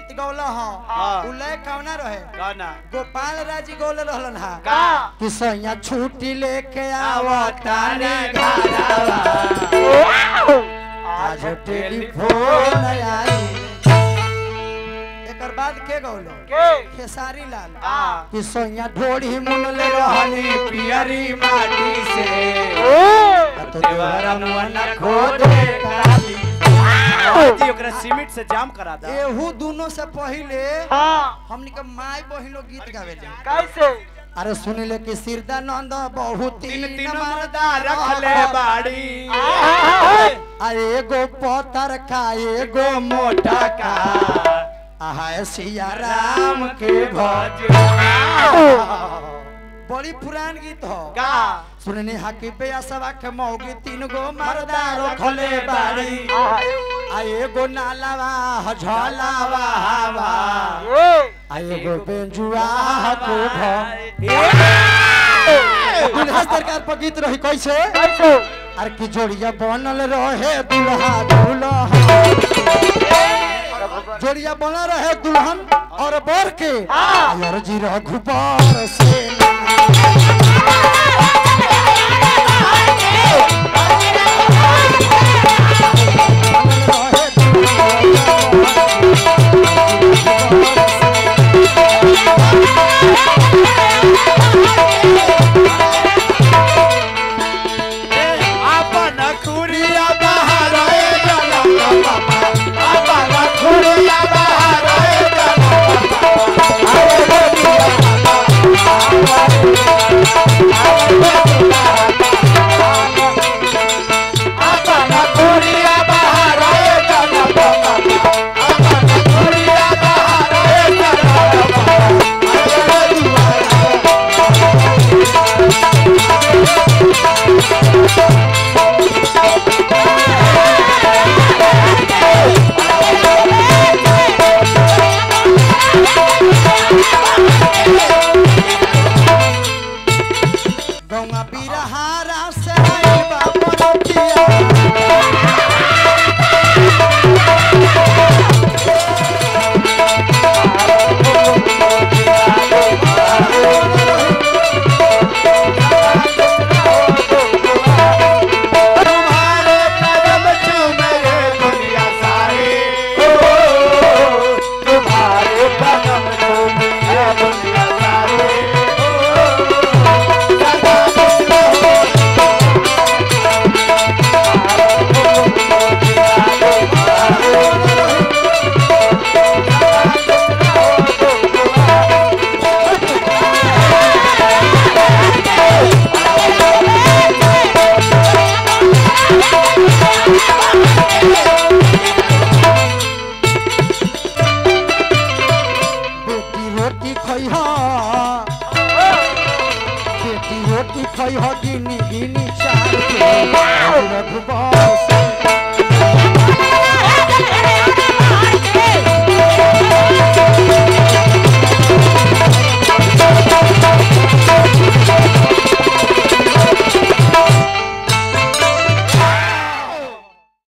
गीत गौला हाँ। हाँ उ लय कौना रहे गाना गोपाल राज जी गौले रहलन हा का कि सैया छुट्टी लेके आवो आवताने ताने घरवा। आज टेलीफोन आई एकर बाद के गौले के खेसारी लाल आ कि सैया ढोड़ी मुनले रहनी पियरी माटी से तो देवरा मुअन खोदे काली जी ओकरा सीमेंट से जाम करा दा एहू दोनों से पहले हाँ हमनी के माई बहिनो गीत गावेले कैसे अरे सुनिले कि सिरदानंद बहुत तीन तीन तीन मर्दा मर्दा रखले बाड़ी आ एगो पतर का एगो मोटा का आहा सिया राम के भज भज बड़ी पुरान गीत हो का सुनने हाकी पे असवा के मौगी तीन गो मर्दा रखले बाड़ी आ एगो नालावा झलावा हवा आ एगो बेंजुआ को भ दुल्हा सरकार पर गीत रही कैसे अरे की जोड़िया बनल रहे दुल्हा दुल्हा जोड़िया बनल रहे दुल्हन और बर के यार जी रघुबर से अपन खुरिया बाहर आए जनम बाबा अपन खुरिया बाहर आए जनम अपन खुरिया बाहर आए जनम बाबा अपन खुरिया बाहर आए जनम गौवा बिरहारा से आइल बा बरतिया तुम्हारे कदम चूमे ये दुनिया सारी ओ तुम्हारे कदम चूमे ये दुनिया सारी ओ सदा खुश रहो बेटी रोटी खइहा बेटी रोटी खइहा गिनी गिनी चार के रघुबर से